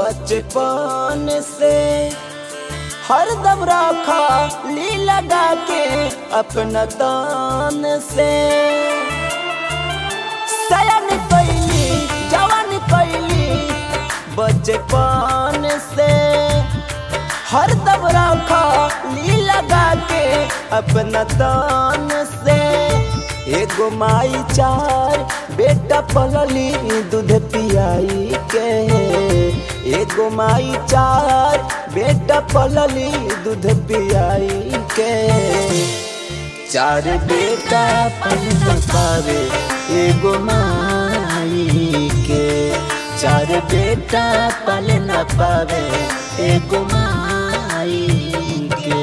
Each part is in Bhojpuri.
बचपन से हरदम रखा ली लगा के अपना तान से सयन कैली जवान कैली बचपन से हरदम रखा ली लगा के अपना तान से एगो माई चार बेटा पलली दूध पियाई के एगो माई चार बेटा पलली दूध पियाई के चार बेटा पल पावे एगो माई के चार बेटा पल न पावे एगो माई के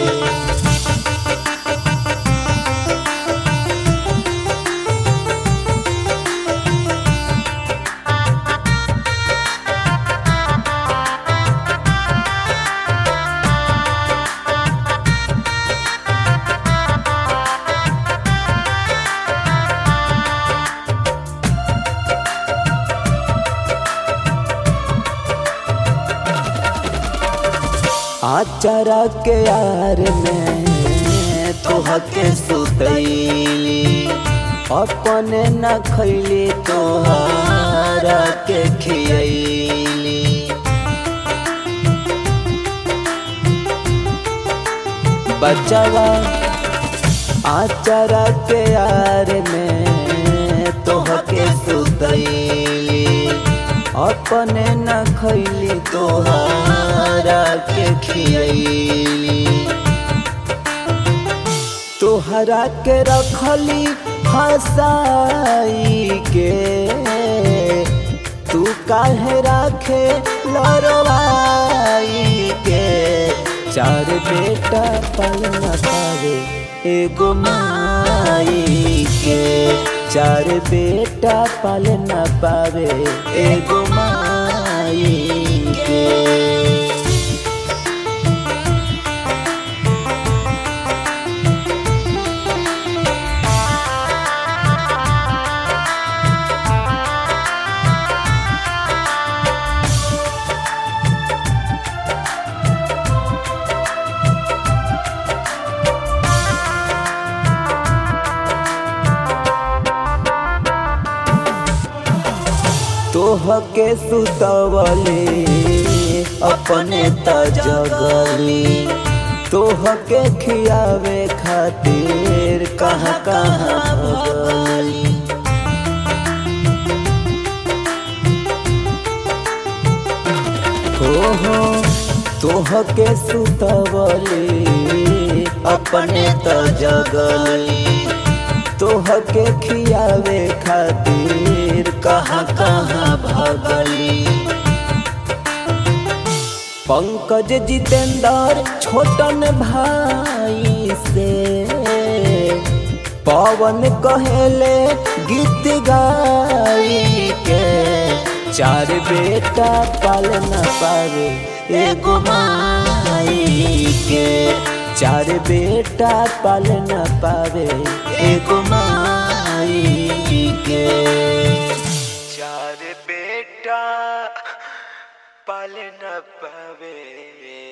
आचारा के यार में तोहके सुतैली अपने न खैली तोहरा के खियैली बचवा आचारा के यार में तोहके सुतैली अपने न खैली तोहरा के खियैली तोहरा के रखली हंसाई के तू काहे राखे लड़वाई के चार बेटा पल न पावे एगो माई के चार बेटा पल न पावे एगो माई के तोहके सुतवले अपने त जगली तोहके खियावे खातिर कहाँ कहाँ भगली हो हो तोहके सुतवले अपने त जगली तोहके खियावे खातिर कहाँ कहाँ भगली पंकज जितेंद्र छोटन भाई से पवन कहेले गीत गाई के चार बेटा पाल न पावे एगो माई के चार बेटा पाल न पावे एगो माई के चार बेटा पाल न पावे